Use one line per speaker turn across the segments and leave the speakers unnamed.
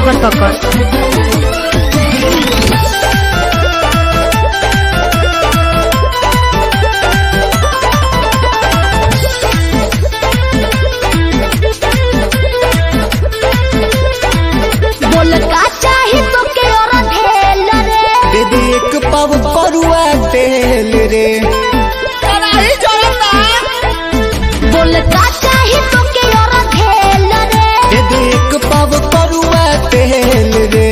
पकड़ पकड़ बोल का चाही तो के और ढेल रे
दे दे एक पाव परुआ तेल रे
बोल का चाही तो के और ढेल रे
दे दे एक पाव परुआ तेल रे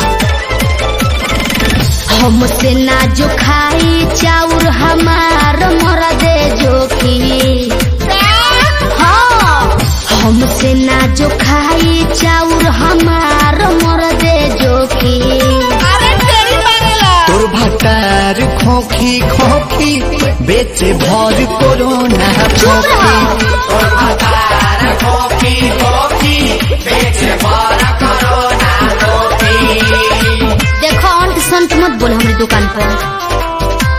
हमसे ना जो खाई चाउर हमार मर दे जोखी हाँ हमसे ना जो खाई चाउर हमार मर दे जोखी
तोर भटार खोखी खोखी बेचे भर कोरोना
चुप
खोखी
रहो देखो अंत संत मत बोल हमारी दुकान पर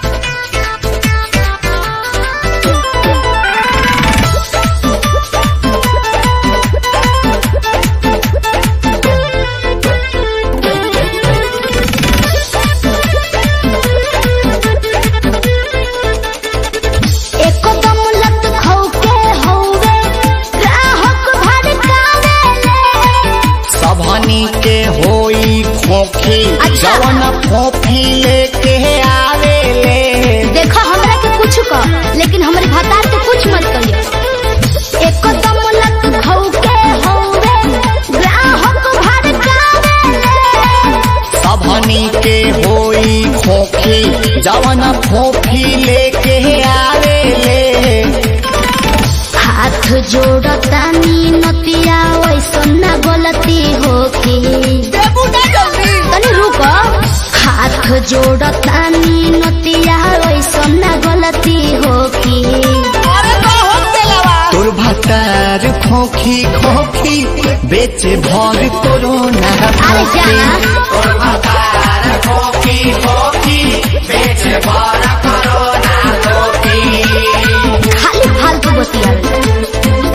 एकदम लत खौके हौवे ग्राहक भड़कावेले
सबहनी के होई खोखी
अच्छा।
जवन खोखी लेके आवे ले
देखो हमरा के कुछ कह लेकिन हमारे भतार के कुछ मत कहिए एकदम लत खौके हौवे ग्राहक भड़कावेले
सबहनी के होई खोखी जवन खोखी लेके आवे ले
हाथ जोड़तानी नतिया वैसन ना गलती होखी तनी रुक हाथ जोड़तानी नतिया वैसन ना गलती होखी
तोर भटार खोखी खोखी बेचे भर कोरोना
अरे जाना खाली फालतू बतिया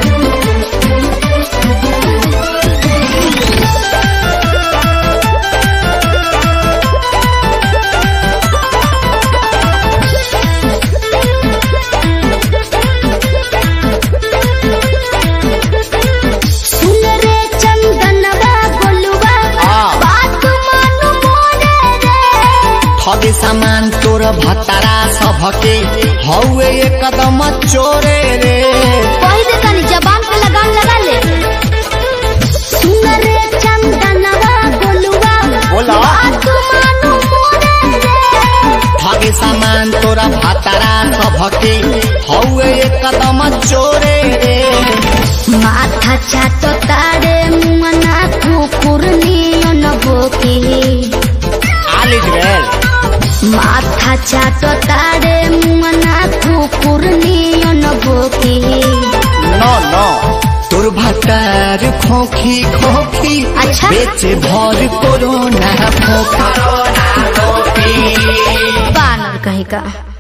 सुन रे चंदनवा गोलुआ
हाँ।
बात मानु मोरे रे
ठगे सामान तोर भतारा सबके हौवे एकदम चोरे रे
पहिले तनी जबान पे लगाम लगा ले सुन रे चंदनवा गोलुआ
बोला।
बात मानु मोरे रे
ठगे सामान तोरा भतारा सबके हौवे एकदम चोरे रे
माथा चाटो तारे मुमना कुकुर नियन भोकी
आलिज गेल
माथा चाटो तारे मुमना कुकुर नियन भोकी
नो नो तोर भतार खोखी खोखी
अच्छा।
बेचे भर कोरोना खोखी
बानर कहीं का